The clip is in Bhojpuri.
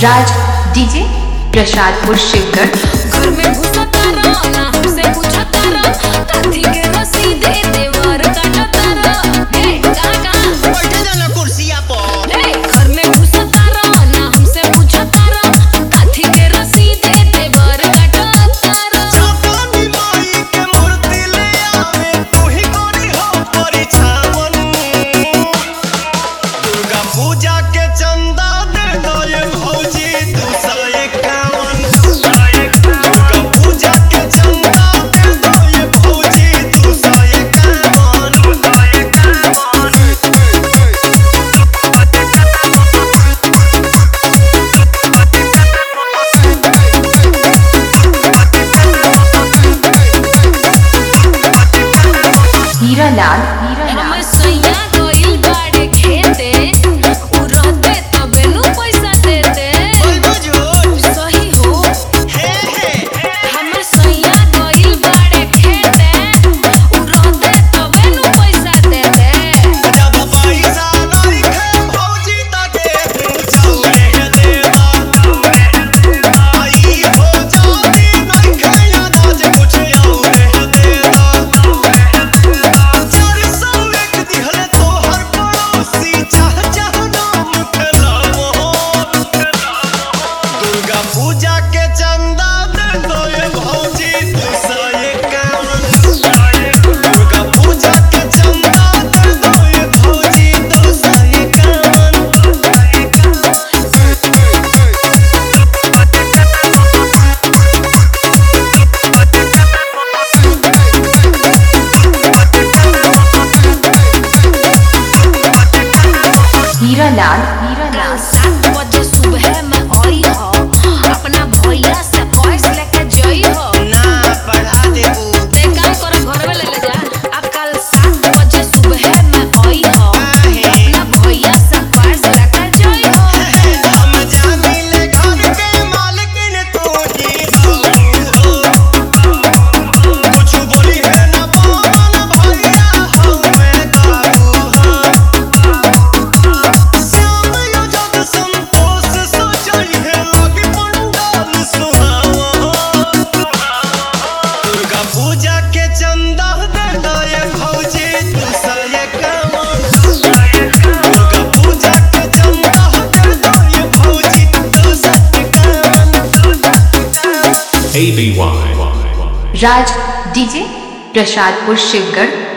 राज डीजे प्रसादपुर शिवगढ़ घर में घुसा तारा ना हमसे पूछा तारा काथी के रसीदे देवर काटा तारा ए कहां कहां बैठे जाना कुर्सिया पर ए घर में घुसा तारा ना हमसे पूछा तारा काथी के रसीदे देवर काटा तारा छापानी माई के मूर्ति ले आवे तू ही गोरी हो परिछावन दुर्गा पूजा के चंदा दे दो ये भौजी दू सौ इक्यावन दुर्गा पूजा के चंदा दे दो ये भौजी दू सौ इक्यावन हीरा लाल हीरा हम लाल सैया गइल बाड़े खेते उ रहते तबे नु पैसा देते बोल बुझूट सही हो हे हे हमर सैया गइल बाड़े खेते उ रहते तबे नु पैसा देते जब पैसा नहीं है भौजी तके चौरे देवा आई हो जाती नहीं है अनाज कुछ और देवा चार सौ एक दिहले तोहर पड़ोसी चाह चाह नाम खेलावो दुर्गा पूजा के चंदा दे दो ये भौजी दू सौ इक्यावन दुर्गा पूजा के चंदा दे दो ये भौजी दू सौ इक्यावन हीरा लाल हीरा कल लाल सात बजे सुबह में आई हो अपना भैया से कैश लेके जई हो ना पढ़ा देबू ते काम कर घर में ले ले जा अब कल सात बजे सुबह में आई हो अपना भैया से कैश लेके जई हो हम जानी ले घर के मालकिन तू ही हो कुछ बोली है ना पवन भैया हमें काबू हो श्याम युजद संतोष सजई है लगे पंडाल सुहावा दुर्गा पूजा के चंदा दे दो ये भौजी दू सौ इक्यावन दुर्गा पूजा के चंदा दे दो ये भौजी दू सौ इक्यावन ABY. राज डीजे प्रसादपुर शिवगढ़